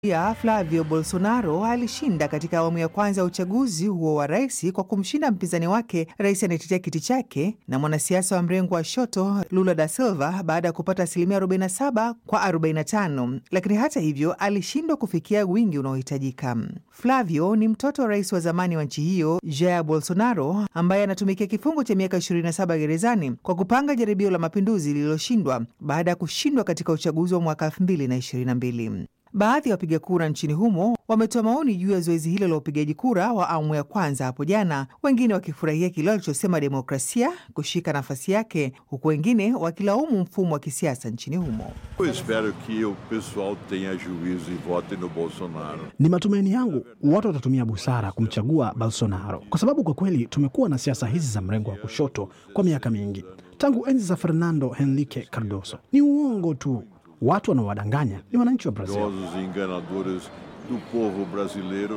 ya Flavio Bolsonaro alishinda katika awamu ya kwanza ya uchaguzi huo wa rais kwa kumshinda mpinzani wake, rais anayetetea kiti chake na mwanasiasa wa mrengo wa shoto Lula da Silva baada ya kupata asilimia 47 kwa 45, lakini hata hivyo alishindwa kufikia wingi unaohitajika. Flavio ni mtoto wa rais wa zamani wa nchi hiyo Jair Bolsonaro ambaye anatumikia kifungo cha miaka 27 gerezani kwa kupanga jaribio la mapinduzi lililoshindwa baada ya kushindwa katika uchaguzi wa mwaka 2022. Baadhi ya wapiga kura nchini humo wametoa maoni juu ya zoezi hilo la upigaji kura wa awamu ya kwanza hapo jana, wengine wakifurahia kile walichosema demokrasia kushika nafasi yake, huku wengine wakilaumu mfumo wa kisiasa nchini humo. Eu espero que o pessoal tenha juízo e vote no Bolsonaro. Ni matumaini yangu watu watatumia busara kumchagua Bolsonaro, kwa sababu kwa kweli tumekuwa na siasa hizi za mrengo wa kushoto kwa miaka mingi, tangu enzi za Fernando Henrique Cardoso. Ni uongo tu, watu wanaowadanganya ni wananchi wa Brazil. Mentirosos e enganadores do povo brasileiro.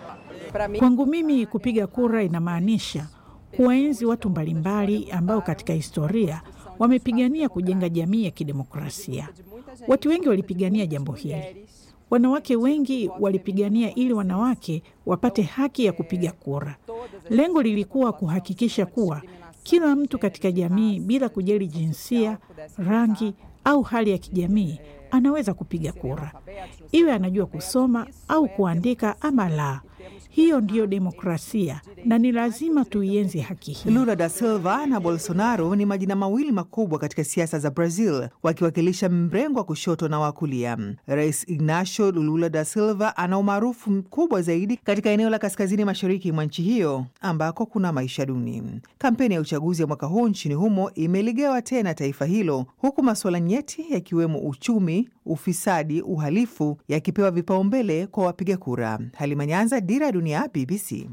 Kwangu mimi kupiga kura inamaanisha kuwaenzi watu mbalimbali ambao katika historia wamepigania kujenga jamii ya kidemokrasia. Watu wengi walipigania jambo hili. Wanawake wengi walipigania ili wanawake wapate haki ya kupiga kura. Lengo lilikuwa kuhakikisha kuwa kila mtu katika jamii bila kujali jinsia, rangi au hali ya kijamii anaweza kupiga kura, iwe anajua kusoma au kuandika ama la. Hiyo ndiyo demokrasia na ni lazima tuienzi haki hii. Lula da Silva na Bolsonaro ni majina mawili makubwa katika siasa za Brazil, wakiwakilisha mrengo wa kushoto na wa kulia. Rais Ignacio Lula da Silva ana umaarufu mkubwa zaidi katika eneo la kaskazini mashariki mwa nchi hiyo ambako kuna maisha duni. Kampeni ya uchaguzi ya mwaka huu nchini humo imeligawa tena taifa hilo, huku masuala nyeti yakiwemo uchumi, ufisadi, uhalifu yakipewa vipaumbele kwa wapiga kura. Halima Nyanza, Dira ya Dunia, BBC.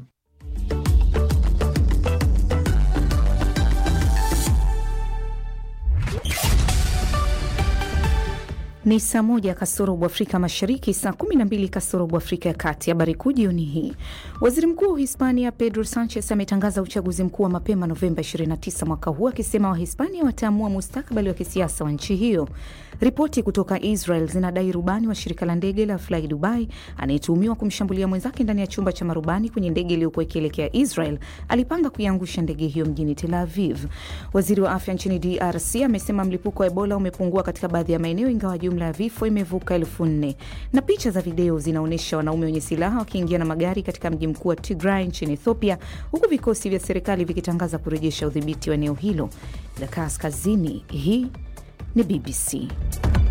Ni saa moja kasorobu Afrika Mashariki, saa kumi na mbili kasorobu Afrika ya Kati. Habari kuu jioni hii. Waziri Mkuu wa Hispania Pedro Sanchez ametangaza uchaguzi mkuu wa mapema Novemba 29 mwaka huu, akisema Wahispania wataamua mustakabali wa kisiasa wa nchi hiyo. Ripoti kutoka Israel zinadai rubani wa shirika la ndege la Fly Dubai anayetuhumiwa kumshambulia mwenzake ndani ya chumba cha marubani kwenye ndege iliyokuwa ikielekea Israel alipanga kuiangusha ndege hiyo mjini Tel Aviv. Waziri wa afya nchini DRC amesema mlipuko wa Ebola umepungua katika baadhi ya maeneo, ingawa jumla ya vifo imevuka elfu nne. Na picha za video zinaonyesha wanaume wenye silaha wakiingia na magari katika mji mkuu wa Tigray nchini Ethiopia, huku vikosi vya serikali vikitangaza kurejesha udhibiti wa eneo hilo la kaskazini. Hii ni BBC.